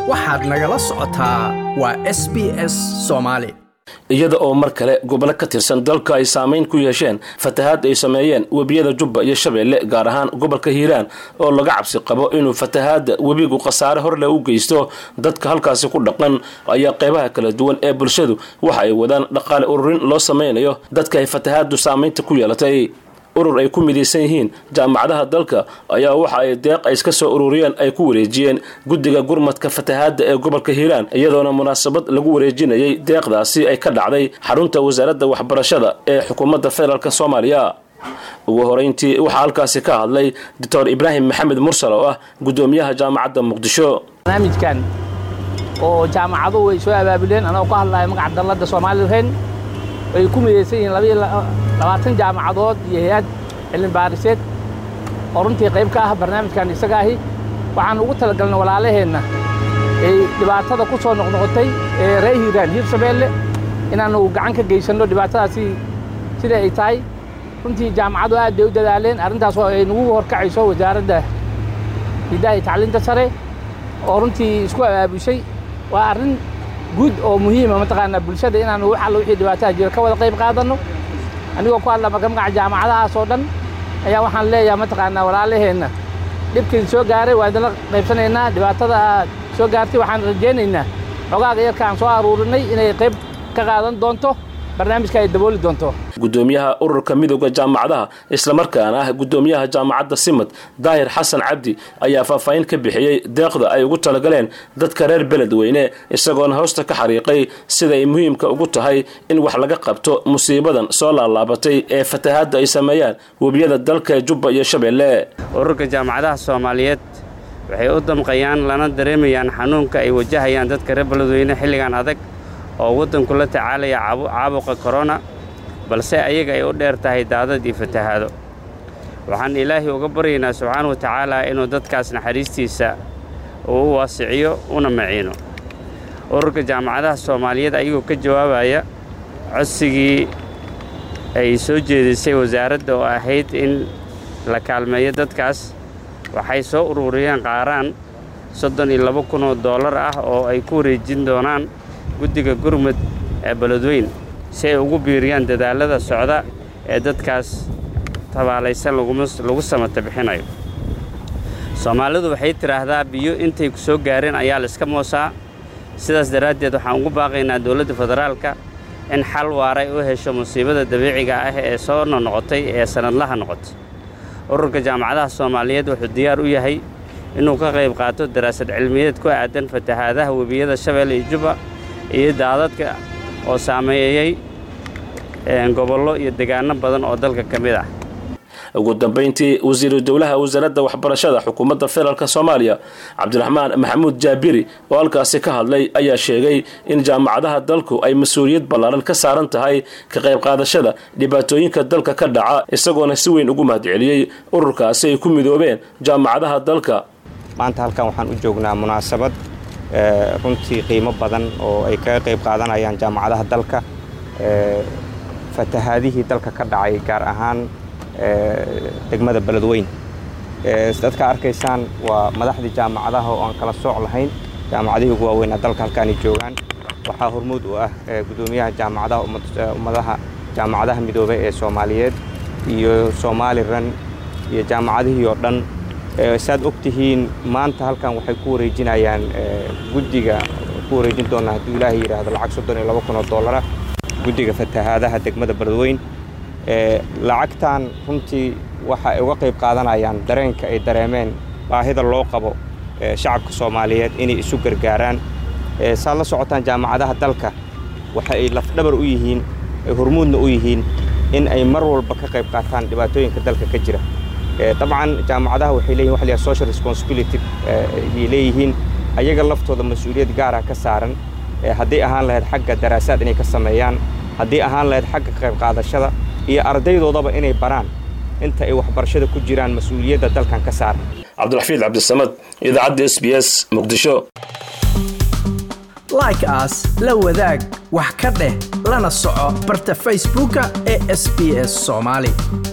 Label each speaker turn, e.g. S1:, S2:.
S1: waxaad nagala socotaa waa s b s soomaali
S2: iyada oo mar kale gobollo ka tirsan dalka ay saamayn ku yeesheen fatahaad ay sameeyeen webiyada jubba iyo shabeelle gaar ahaan gobolka hiiraan oo laga cabsi qabo inuu fatahaadda webigu khasaare horleh u geysto dadka halkaasi ku dhaqan ayaa qeybaha kala duwan ee bulshadu waxa ay wadaan dhaqaale ururin loo samaynayo dadka ay fatahaaddu saamaynta ku yeelatay urur ay ku midaysan yihiin jaamacadaha dalka ayaa waxa ay deeq ay iska soo ururiyeen ay ku wareejiyeen guddiga gurmadka fatahaadda ee gobolka hiiraan iyadoona munaasabad lagu wareejinayay deeqdaasi ay ka dhacday xarunta wasaaradda waxbarashada ee xukuumadda federaalk soomaaliya ugu horeyntii waxaa halkaasi ka hadlay doctor ibraahim maxamed mursal oo ah guddoomiyaha jaamacadda muqdisho
S3: barnaamijkan oo jaamacaduhu ay soo abaabuleen anoo ku hadlaya magaca dalladda soomaalireen ay ku midaysan yihiin labaatan jaamacadood iyo hay-ad cilmi baariseed oo runtii qayb ka ah barnaamijkan isaga ahi waxaan ugu talagalnay walaalaheenna ay dhibaatada ku soo noqnoqotay ee reer hiiraan hiir shabeelle inaannu gacan ka geysanno dhibaatadaasi sida ay tahay runtii jaamacadu aad bay u dadaaleen arrintaas oo ay nagu horkacayso wasaaradda hiddaha iyo tacliinta sare oo runtii isku abaabushay waa arrin guud oo muhiima mataqaanaa bulshada inaanu wax alla wixii dhibaataha jira ka wada qayb qaadanno anigoo ku hadla marka magaca jaamacadahaas oo dhan ayaa waxaan leeyahay mataqaanaa walaalaheenna dhibkiin soo gaaray waa idinla qaybsanaynaa dhibaatada aad soo gaartay waxaan rajaynaynaa xogaaga yarka aan soo aruurinay inay qayb ka qaadan doonto barnaamijka ay dabooli doonto
S2: guddoomiyaha ururka midooda jaamacadaha islamarkaana ah guddoomiyaha jaamacadda simad daahir xasan cabdi ayaa faahfaahin ka bixiyey deeqda ay ugu talagaleen dadka reer beledweyne isagoona hoosta ka xariiqay sida ay muhiimka ugu tahay in wax laga qabto musiibadan soo laalaabatay ee fatahaadda ay sameeyaan webiyada dalka jubba iyo shabeelle
S4: ururka jaamacadaha soomaaliyeed waxay u damqayaan lana dareemayaan xanuunka ay wajahayaan dadka reer beledweyne xilligan adag oo waddanku la tacaalaya caabuqa korona balse ayaga ay u dheer tahay daadad iyo fatahaado waxaan ilaahay uga baryaynaa subxaana wa tacaala inuu dadkaas naxariistiisa uu u waasiciyo una maciino ururka jaamacadaha soomaaliyeed ayagoo ka jawaabaya codsigii ay soo jeedisay wasaaradda oo ahayd in la kaalmeeyo dadkaas waxay soo ururiyeen qaaraan soddon iyo laba kun oo dollar ah oo ay ku wareejin doonaan guddiga gurmud ee beledweyn si ay ugu biiriyaan dadaallada socda ee dadkaas tabaalaysan lagu samata bixinayo soomaalidu waxay tidhaahdaa biyo intay ku soo gaareen ayaa la iska moosaa sidaas daraaddeed waxaan ugu baaqaynaa dowladda federaalka in xal waaray u hesho musiibada dabiiciga ah ee soo nonoqotay ee sannadlaha noqotay ururka jaamacadaha soomaaliyeed wuxuu diyaar u yahay inuu ka qayb qaato daraasad cilmiyeed ku aadan fatahaadaha webiyada shabeelle iyo jubba iyo daadadka oo saameeyey gobollo iyo degaano badan oo dalka ka mid ah
S2: ugu dambayntii wasiiru dowlaha wasaaradda waxbarashada xukuumadda federaalk soomaaliya cabdiraxmaan maxamuud jaabiri oo halkaasi ka hadlay ayaa sheegay in jaamacadaha dalku ay mas-uuliyad ballaaran ka saaran tahay ka qayb qaadashada dhibaatooyinka dalka ka dhaca isagoona si weyn ugu mahadceliyey ururkaasi ay ku midoobeen jaamacadaha dalka
S5: maanta halkan waxaan u joognaa munaasabad runtii qiimo badan oo ay kaga qayb qaadanayaan jaamacadaha dalka fatahaadihii dalka ka dhacay gaar ahaan degmada beledweyn dadka arkaysaan waa madaxdii jaamacadaha oo aan kala sooc lahayn jaamacadihii ugu waaweynaa dalka halkaanay joogaan waxaa hormuud u ah guddoomiyaha jaamacadaha ummadaha jaamacadaha midoobay ee soomaaliyeed iyo somalilan iyo jaamacadihii oo dhan saad og tihiin maanta halkan waxay ku wareejinayaan guddiga ku wareejin doonaa hadduu ilaahay yidhaahdo lacag soddon iyo laba kun oo dollara guddiga fatahaadaha degmada beledweyn lacagtan runtii waxa ay uga qayb qaadanayaan dareenka ay dareemeen baahida loo qabo shacabka soomaaliyeed inay isu gargaaraan saad la socotaan jaamacadaha dalka waxa ay lafdhabar u yihiin ay hormuudna u yihiin in ay mar walba ka qayb qaataan dhibaatooyinka dalka ka jira dabcan jaamacadaha waxay leeyihin waxa la yidhaha social responsibility ayay leeyihiin ayaga laftooda mas-uuliyad gaara ka saaran haddii ahaan lahayd xagga daraasaad inay ka sameeyaan haddii ahaan lahayd xagga ka qayb qaadashada iyo ardaydoodaba inay baraan inta ay waxbarashada ku jiraan mas-uuliyadda dalkan ka saaran
S2: cabdiraxfiid cabdisamad idaacadda s b s muqdisho
S1: like aas la wadaag wax ka dheh lana soco barta facebooka ee sb s soomaali